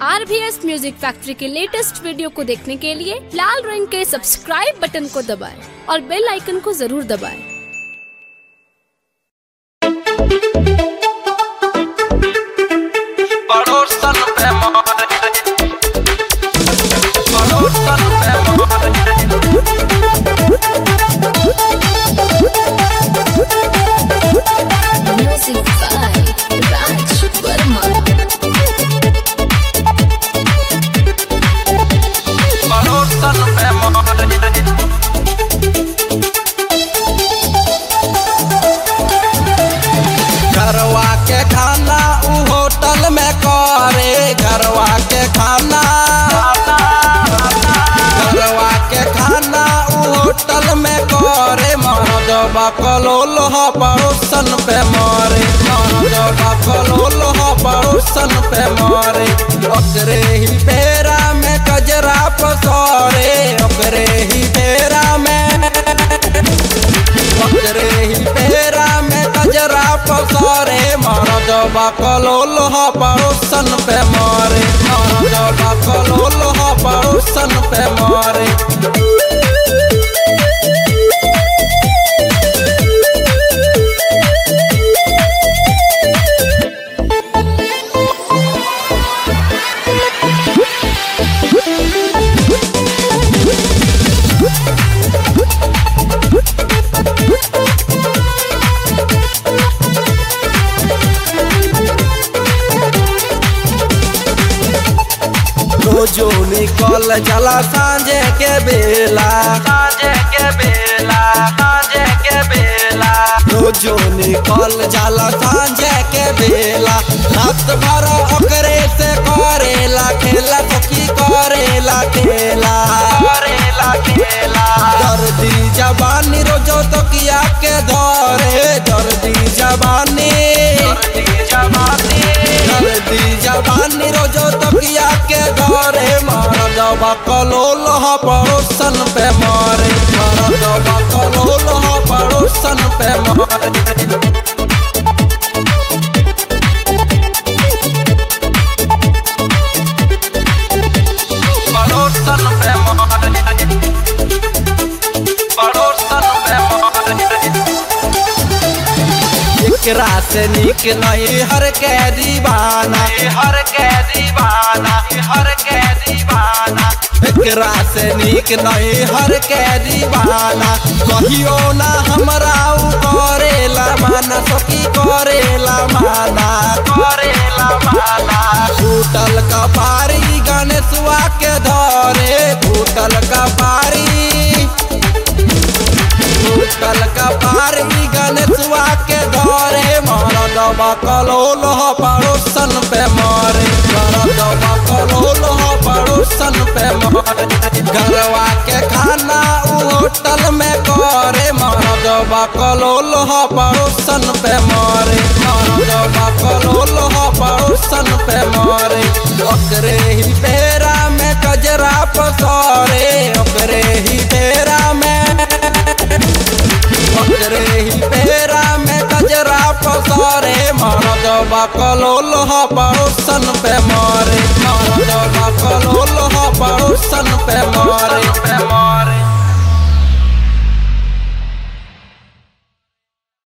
आर B S music factory के latest video को देखने के लिए लाल रंग के सब्सक्राइब बटन को दबाएं और बेल आइकन को जरूर दबाएं। पड़ोसन पे मारे पड़ोसन पे मारे Music by Raj Verma. पड़ोसन पे मारे घरवा के खाना उ होटल में करे घरवा के खाना घरवा के खाना उ होटल में करे मरद बकलोल ह पड़ोसन पे मारे मरद बकलोल ह पड़ोसन पे मारे ओकरे ही बेरा में कजरा पसरे ओकरे ही बेरा में ओकरे ही पेरा में कजरा पसरे मरद बकलोल ह पड़ोसन पे मारे मरद बकलोल ह पड़ोसन पे मारे रोजो निकल चला सांझे के बेला सांझे के बेला सांझे के बेला रोजो निकल चला सांझे के बेला रात भर ओकरे से करेला खेला तो की करेला खेला करेला खेला दर्दी जवानी रोजो तो किया के धरे दर्दी जवानी दर्दी जवानी दर्दी जवानी रोजो तकिया के घरे मरद बकलोल ह पड़ोसन पे मारे मरद बकलोल ह पड़ोसन पे मारे पड़ोसन पे मारे पड़ोसन पे मारे एकरा से निक नहीं हर के दीवाना हर के दीवाना हर के दीवाना एकरा से निक नहीं हर के दीवाना कहियो ना हमरा उ करेला माना सखी करेला माना करेला माना टूटल कपारी गणेशवा के धरे टूटल कपारी टूटल कपार ई गणेशवा के धरे मरद बकलोल ह पड़ोसन पे मारे मरद बकलोल ह पड़ोसन पे मारे घरवा के खाना उ होटल में करे मरद बकलोल ह पड़ोसन पे मारे मरद बकलोल ह पड़ोसन पे मारे ओकरे ही बेरा में कजरा पसरे ओकरे ही बेरा में ओकरे ही पेरा में कजरा पसरे मरद बकलोल ह पड़ोसन पे मारे मरद बकलोल ह पड़ोसन पे मारे पे मारे